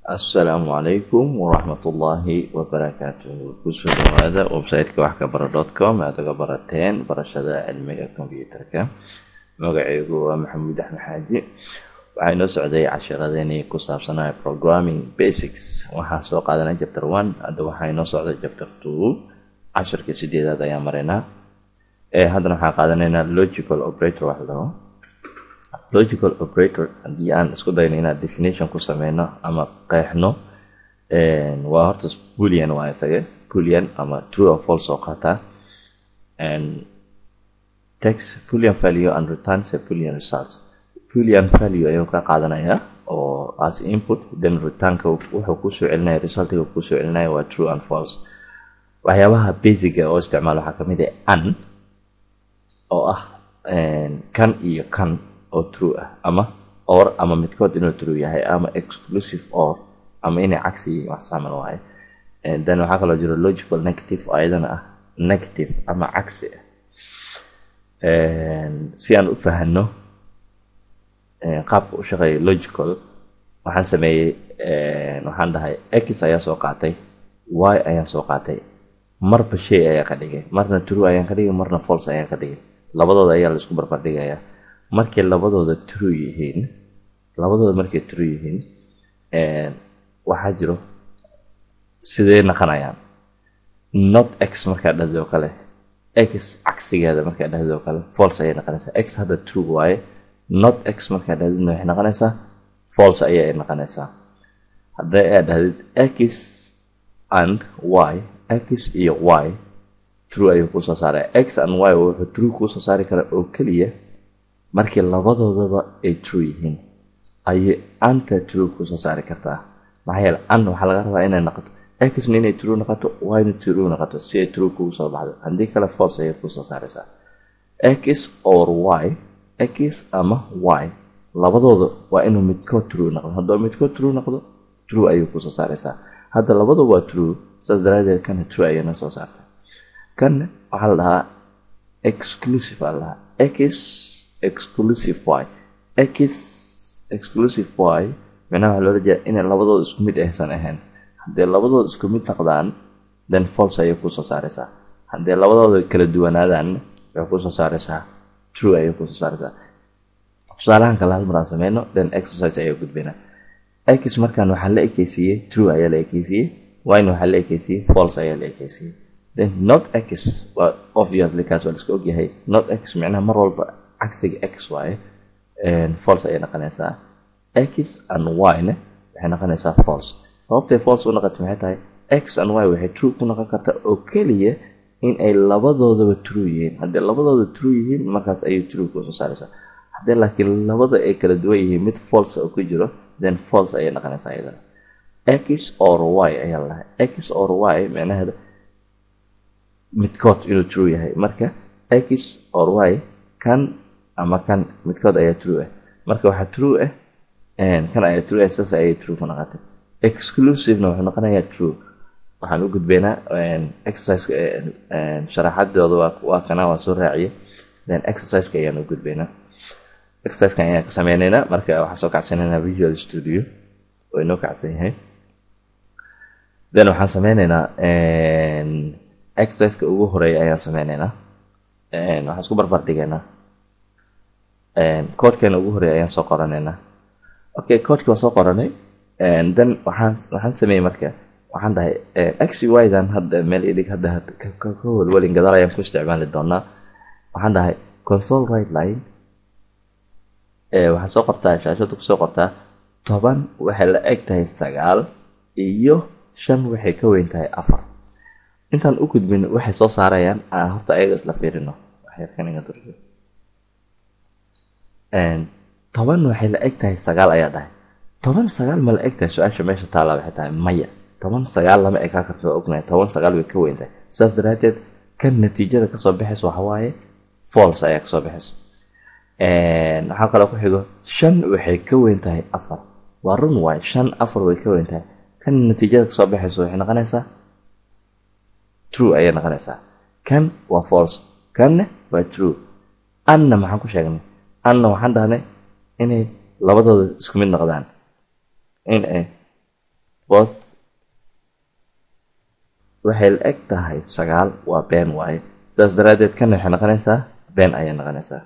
asalaamu calaykum waraxmatullaahi wabarakaatuh kusoo dhawaada website-ka wax ka bara dot com aad uga barateen barashada cilmiga combyuterka magacaygu waa maxamuud axmed xaaji waxaa inoo socday casharadeenii ku saabsanaa programming basics waxaan soo qaadanay chapter one hadda waxaa inoo socday chapter two casharka sideedaad ayaan maraynaa haddana waxaan qaadanaynaa logical operator wax laho logical operator haddii aan isku dayno inaan definition ku sameyno ama qeexno waa horta bulian waa isaga bulian ama true or false oo qaataa text boolean value and returns a boolean results boolean value ayuu ka qaadanaya oo as input then returnka wuxuu kusoo celinaya resultiga kusoo celinaya waa true and false waxyaabaha basiga oo isticmaal waxaa kamid ah an oo ah kan iyo kan oo true ah ama or ama midkood inuu true yahay ama exclusive or ama inay cagsi yihiin wax saaman waaye then waxaa kaloo jiro logical negative oo ayadana ah negative ama cagsi ah si aan u fahano qaabka u shaqeeya logical waxaan sameeyey waxaan dhahay x ayaa soo qaatay y ayaan soo qaatay marba shay ayaa ka dhigay marna true ayaan ka dhigay marna false ayaan ka dhigay labadooda ayaa laisku barbardhigayaa markay labadooda true yihiin labadooda markay true yihiin waxaa jiro sidee naqanayaan not x markaa dhahdo kale x cagsigeeda markaa dhahdo kale false ayay naqanaysaa x hadda true waaye not x markaa dhahdidna waxay naqanaysaa false ayay naqanaysaa hadday aad dhahdid x and y x iyo y true ayuu kusoo saaraya x and y wuxuu true kuusoo saari karaa oo keliya markii labadoodaba ay true yihiin ayay anta true kusoo saari kartaa maxaa yeele an waxaa laga rabaa inay noqoto xna inay true noqoto yna true noqoto si ay true kugu soo baxdo haddii kale false ayay kusoo saaraysaa x or y x ama y labadooda waa inuu midkood true noqdo hadduu midkood true noqdo true ayuu kusoo saaraysaa hadda labadooda waa true saas daraadeed kana true ayayna soo saartay kan waxaa la dhahaa exclusive aa la dhahaa x exclusive y x exclusive y micnaha waxaa loola jeeda inay labadooda isku mid aysan ahayn haddii labadooda isku mid noqdaan then false ayay kusoo saaraysaa haddii labadooda kala duwanaadaan waxay kusoo saaraysaa true ayay kusoo saaraysaa tusaalahan kale hal maraan sameyno then exercise ayaa gudbayna x markaan waxaa la ekeysiiyey true ayaa la ekeysiiyey yna waxaa la ekeysiiyey false ayaa la ekeysiiyey then not x waa obviously kaas waa liska ogyahay not x micnaha mar walba cagsiga x waaye false ayay noqonaysaa x and y-na waxay noqonaysaa false sababtay false u noqotay maxay tahay x and y waxay true ku noqon kartaa oo keliya in ay labadoodaba true yihiin haddii labadooda true yihiin markaas ayay true kusoo saaraysaa haddii laakiin labada ay kala duwan yihiin mid false oo ku jiro then false ayay noqonaysaa iyadana x or y ayaa la dhahay x or y micnaheeda midkood inuu true yahay marka x or y kan ama kan midkood ayaa true ah marka waxaa true ah kan ayaa true ah saas ayay true ku noqotay exclusivena wuxuu noqonayaa true waxaan u gudbaynaa exerciseka sharaxadooda waa kana waa soo raaciya then exerciseka ayaan u gudbaynaa exerciseka ayaan ka sameynaynaa marka waxaan soo kacsanaynaa visual studio oo inoo kacsan yahay then waxaan sameynaynaa exerciseka ugu horeeya ayaan sameynaynaa waxaan isku barbar dhigaynaa koodkeena ugu horeeya ayaan soo qoranaynaa okay koodkii waan soo qoranay then waxaan waxaan sameeyey marka waxaan dhahay x y dan hadda meel idig hadda ka walwalin gadaal ayaan ku isticmaali doonaa waxaan dhahay console right line waxaa soo qortaa shaashada kusoo qortaa toban waxay la eg tahay sagaal iyo shan waxay ka weyn tahay afar intaan u gudbin waxay soo saarayaan horta ayaga isla fiirino toban waxay la eg tahay sagaal ayaa dhahay toban sagaal ma la eg tahay su-aasha meesha taalla waxay tahay maya toban sagaal lama ekaa karto ognahay toban sagaal way ka weyn tahay saas daraadeed kan natiijada kasoo baxayso waxawaaye false ayaa kasoo baxayso waxaa kaloo ku xigo shan waxay ka weyn tahay afar waa run waaye shan afar way ka weyn tahay kan natiijada kasoo baxayso waxay noqonaysaa true ayay noqonaysaa kan waa false kanna waa true anna maxaan ku sheegnay anna waxaan dhahnay inay labadooda isku mid noqdaan in ay both waxay la eg tahay sagaal waa been waaye sidaas daraaddeed kana waxay noqonaysaa been ayay noqonaysaa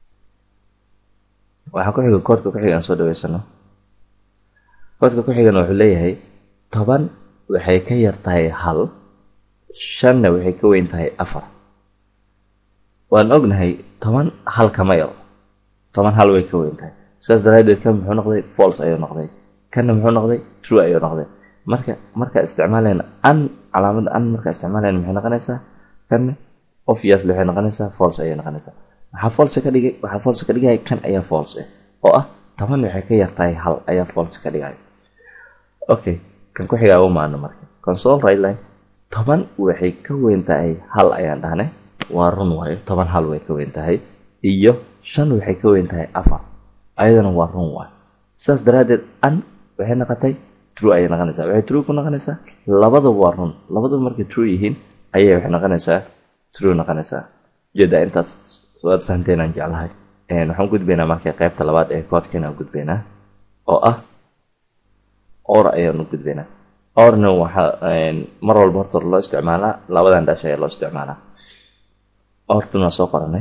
waxaa ku xiga koodka ku xiga aan soo dhaweysano koodka ku xigana wuxuu leeyahay toban waxay ka yar tahay hal shanna waxay ka weyn tahay afar waan ognahay toban hal kama yaro toban hal way ka weyn tahay sidaas daraaddeed kan muxuu noqday false ayuu noqday kanna muxuu noqday true ayuu noqday marka markaa isticmaalayna an calaamada an markaa isticmaalayna maxay noqonaysaa kanna obviously waxay noqonaysaa false ayay noqonaysaa waxaa false ka dhigay waxaa false ka dhigaya kan ayaa false ah oo ah toban waxay ka yar tahay hal ayaa false ka dhigaya okay kan ku xigaa u maano marka console right line toban waxay ka weyn tahay hal ayaan dhahnay waa run waayo toban hal way ka weyn tahay iyo shan waxay ka weyn tahay afar ayadana waa run waayo sidaas daraaddeed an waxay noqotay true ayay noqonaysaa waxay true ku noqonaysaa labadaba waa run labadaba markay true yihiin ayay waxay noqonaysaa true noqonaysaa ujeedaa intaas waad fahanteen aan jeclahay waxaan gudbaynaa marka qaybta labaad ee koodkan aan gudbaynaa oo ah or ayaanu gudbaynaa orna waxaa mar walba horta loo isticmaalaa labadan dhash ayaa loo isticmaalaa ortuna waa soo qoranay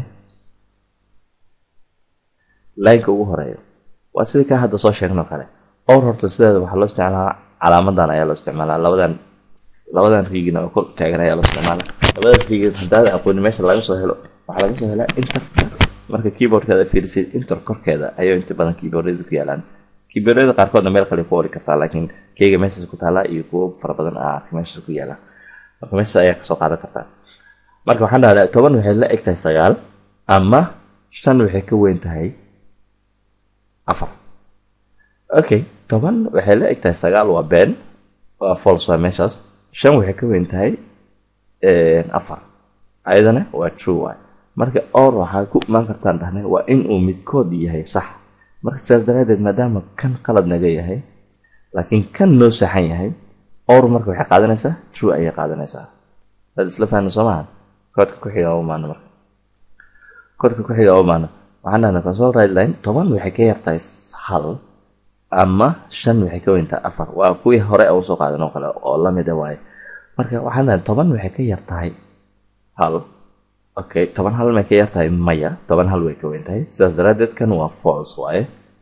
laynka ugu horeeyo waa sidii kaa hadda soo sheegnoo kale or horta sideeda waxaa loo isticmaalaa calaamadan ayaa loo isticmaalaa labadan labadan riigina oo kor taagan ayaa loo isticmaalaa labadaas riigin haddaada aqooni meesha laga soo helo waxaa laga soo helaa interka marka keyboardkeeda fiirisid inter korkeeda ayuu inta badan keyboardyada ku yaalaan keyboardyada qaarkoodna meel kale ku ori kartaa laakiin keyga meeshaas ku taalaa iyo kuwo fara badan aa arka meeshaas ku yaala marka meeshaas ayaa kasoo qaadan kartaa marka waxaan dhahdaa toban waxay la eg tahay sagaal ama shan waxay ka weyn tahay afar okay toban waxay la eg tahay sagaal waa been waa false waa meeshaas shan waxay ka weyn tahay afar ayadana waa true waay marka or waxaa ku imaan kartaan dhahnay waa in uu midkood yahay sax marka sidaas daraaddeed maadaama kan qalad naga yahay laakiin kan noo saxan yahay or marka waxay qaadanaysaa true ayay qaadanaysaa dad isla fahna soo maaha koodka ku xiga umaano marka koodka ku xiga umaano waxaan dhahnay console right line toban waxay ka yartahay hal ama shan waxay ka weyntahay afar waa kuwii hore aan usoo qaadan oo kale oo lamida waaye marka waxaan dhahnay toban waxay ka yartahay hal okay toban hal may ka yartahay maya toban hal way ka weyn tahay sidaas daraaddeed kan waa false waaye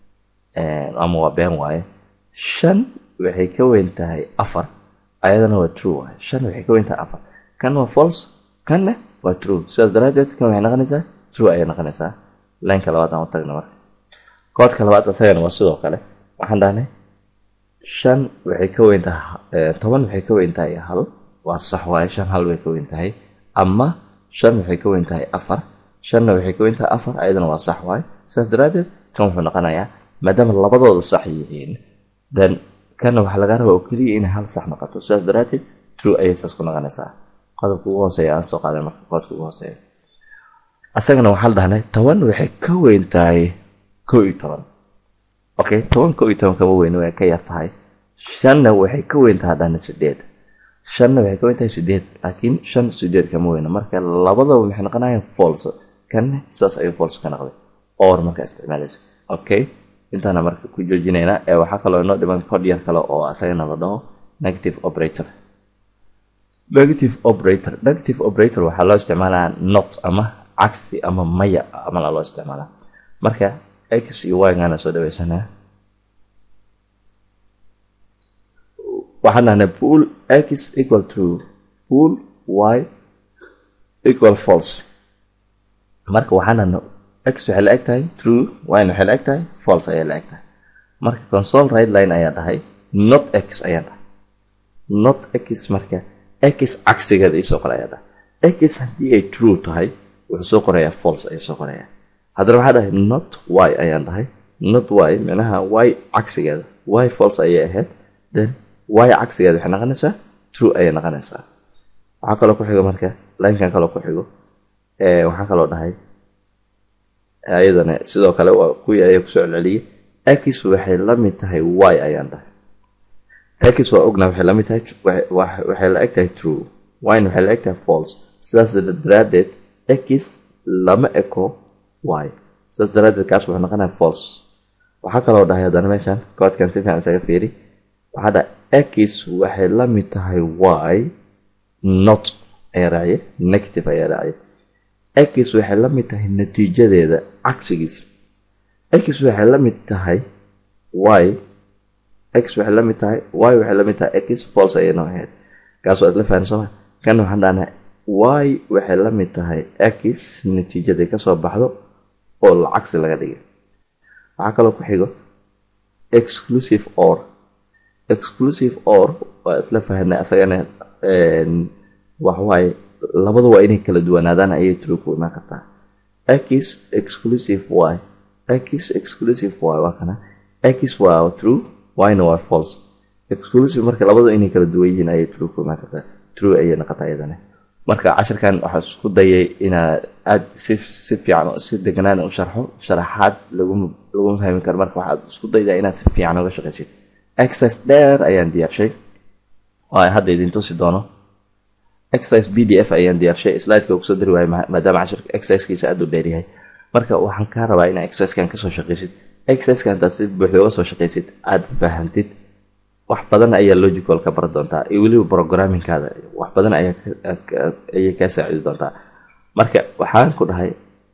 ama waa been waaye shan waxay ka weyn tahay afar ayadana waa true waaye shan waxay ka weyn tahay afar kan waa false kanna waa true sidaas daraaddeed kan waxay noqonaysaa true ayay noqonaysaa laynka labaad aan u tagna marka koodka labaad asagana waa sidoo kale waxaan dhahnay shan waxay ka weyn tahay toban waxay ka weyn tahay hal waa sax waaye shan hal way ka weyn tahay ama shan waxay ka weyn tahay afar shanna waxay ka weyn tahay afar ayadana waa sax waaye sidaas daraaddeed kan wuxuu noqonayaa maadaama labadooda sax yihiin then kanna waxaa laga rabaa oo keliya inay hal sax noqoto sidaas daraaddeed true ayay saas ku noqonaysaa qodobka ugu hooseeya aan soo qaaday marka qodobka ugu hooseeya asagana waxaa la dhahnay toban waxay ka weyn tahay kow iyo toban okay toban kow iyo toban kama weyn way ka yar tahay shanna waxay ka weyn tahay dhahna sideed shanna waxay ka weyn tahay sideed laakiin shan sideed kama weyna marka labadaba maxay noqonayaan false kanna saas ayuu false ka noqday or marka isticmaalaysa okay intaana marka ku joojinaynaa ee waxaa kaloo inoo dhiman cod yar kale oo asagana la dhaho negative operator negative operator negative operator waxaa loo isticmaalaa not ama cagsi ama maya amala loo isticmaalaa marka x iyo y gaana soo dhaweysanaa waxaan dhahnay pool x equal true pool y equal false marka waxaan dhahnay x waxay la eg tahay true yna waxay la eg tahay false ayay la eg tahay marka console right line ayaa dhahay not x ayaan dhahay not x marka x cagsigeeda isoo kale ayaa dhahay x haddii ay true tahay wuxuu soo qorayaa false ayuu soo qorayaa haddana waxaa dhahay not y ayaan dhahay not y micnaha y cagsigeeda y false ayay ahayd then y cagsigeeda waxay noqonaysaa true ayay noqonaysaa waxaa kaloo ku xigo marka linekan kaloo ku xigo waxaa kaloo dhahay ayadana sidoo kale waa kuwii ayaa kusoo celceliyay x waxay la mid tahay y ayaan dhahay x waa ogna waxay la mid tahay waxay la eg tahay true yna waxay la eg tahay false sidaas daraaddeed x lama eko y sidaas daraaddeed kaas wuxuu noqonaya false waxaa kaloo dhahay haddana meeshan koodkan si fiican isaga fiiri waxaa dhahay x waxay la mid tahay y not ayaa raaye negative ayaa raaye x waxay la mid tahay natiijadeeda cagsigiisa x waxay la mid tahay y x waxay la mid tahay y waxay la mid tahay x false ayay noo ahayd kaas waa isla fahan sooma kana waxaan dhahnaa y waxay la mid tahay x natiijaday kasoo baxdo oo la cagsi laga dhigay waxaa kaloo ku xigo exclusive or exclusive or waa isla fahanay asagana waxwaaye labada waa inay kala duwanaadaan ayay true ku imaan kartaa x exclusive y x exclusive y waa kana x waa true yna waa false exclusive marka labadu inay kala duwan yihiin ayay true ku imaan kartaa true ayay noqotaa iyadana marka cashirkan waxaa isku dayay inaa aada si si fiican si deganaan u sharxo sharaxaad lagu lagu fahmi karo marka waxaad isku daydaa inaad si fiican uga shaqaysid exercise dheer ayaan diyaarshay oo ay hadda idin tusi doono exercise b d f ayaan diyaarshay slideka kusoo dari waayo maadaama cashirka exercisekiisa aada u dheeryahay marka waxaan kaa rabaa inaa exercisekan kasoo shaqaysid exerciseka haddaad si buuxda uga soo shaqaysid aada fahantid wax badan ayaa logical ka baran doontaa iyo weliba programmingkaada wax badan ayay kaa saacidi doontaa marka waxaan ku dhahay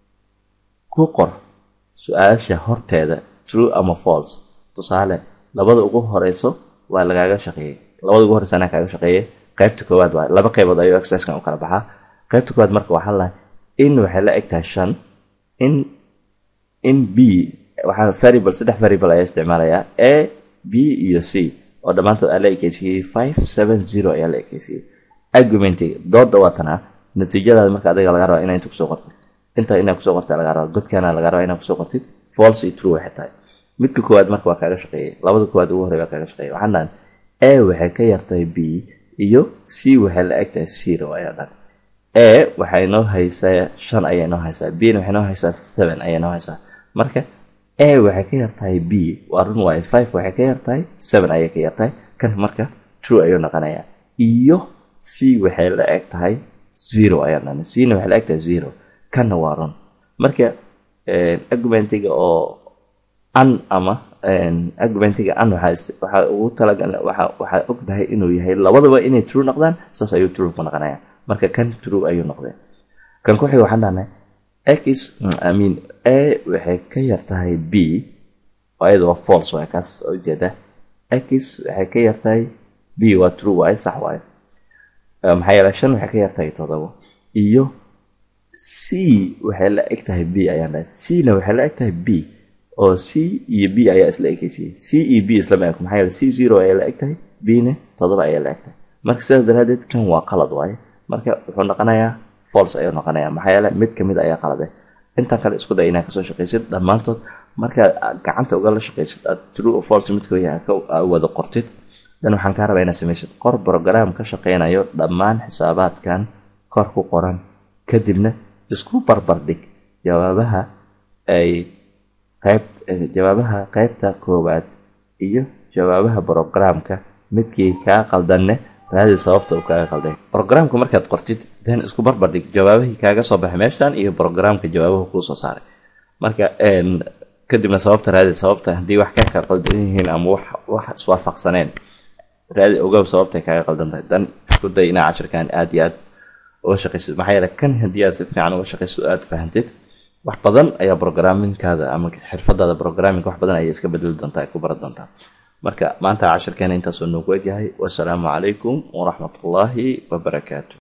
ku qor su-aasha horteeda true ama false tusaale labada ugu horeyso waa lagaaga shaqeeyey labada ugu horeysa anaa kaaga shaqeeyey qaybta koowaad waa laba qaybood ayuu exerciskan u kala baxaa qaybta koowaad marka waxaa lahay in waxay la eg tahay shan in in b waxaa variable saddex variable ayaa isticmaalayaa a b iyo c oo dhammaantood aa la ekeysiiyey five seven zero ayaa la ekeysiiyey argumentiga dooda waa tanaa natiijadaada marka adiga laga rabaa inaa inta kusoo qortid inta inaa kusoo qorta laga rabaa godkaana laga rabaa inaa kusoo qortid false iyo true waxay tahay midka koowaad marka waa kaaga shaqeeyey labada koowaad ugu horey waa kaaga shaqeeyey waxaan dhahan a waxay ka yartahay b iyo c waxay la eg tahay zero ayaa dhan a waxay noo haysaa shan ayay noo haysaa b na waxay noo haysaa seven ayay noo haysaa marka a waxay ka yartahay b waa run waaye five waxay ka yartahay seven ayay ka yartahay kan marka true ayuu noqonayaa iyo c waxay la eg tahay zero ayaa dhan c na waxay la eg tahay zero kanna waa run marka argumentiga oo an ama argumentiga an waxaa ugu talagal waxaa ognahay inuu yahay labadaba inay true noqdaan saas ayuu true ku noqonaya marka kan true ayuu noqdeen kan ku xiga waxaan dhahnay x imean a waxay ka yartahay b ayada waa false waay kaas ujeeda x waxay ka yartahay b waa true waaye sax waaye maxaa yeele shan waxay ka yartahay todobo iyo c waxay la eg tahay b ayaan dhahay c na waxay la eg tahay b oo c iyo b ayaa isla ekeysiyey c iyo b islama eg maxaa yeele c zero ayaa la eg tahay b na todoba ayaa la eg tahay marka sidaas daraadeed kan waa qalad waaye marka wuxuu noqonayaa false ayuu noqonayaa maxaa yeele mid kamid ayaa qalade intaan kale isku day inaa kasoo shaqaysid dhammaantood markaad gacanta ugala shaqaysid aad true o false midkooya wada qortid dan waxaan kaa rabaa inaad samaysid qor brogram ka shaqeynayo dhammaan xisaabaadkan kor ku qoran kadibna isku barbardhig jawaabaha ay qayb jawaabaha qaybta koowaad iyo jawaabaha brogramka midkii kaa qaldanne raadi sababta uu kaaga qalday brogramka markaad qortid dan isku barbardhig jawaabahii kaaga soo baxay meeshan iyo brogramka jawaabahu kuu soo saaray marka kadibna sababta raadi sababta haddii wax ka kala qaldan yihiin ama wax iswaafaqsaneen raadi ogow sababtay kaaga qaldan tahay dan isku day inaa cashirkan aada iyo aad uga shaqaysid maxaa yeele kan haddii aad si fiican uga shaqaysid aada fahantid wax badan ayaa brograminkaada ama xirfadaada brograminka wax badan ayay iska bedeli doontaa ay ku baran doontaa marka maanta cashirkeena intaasuu noogu egyahay wasalaamu calaykum waraxmatullaahi wabarakaatu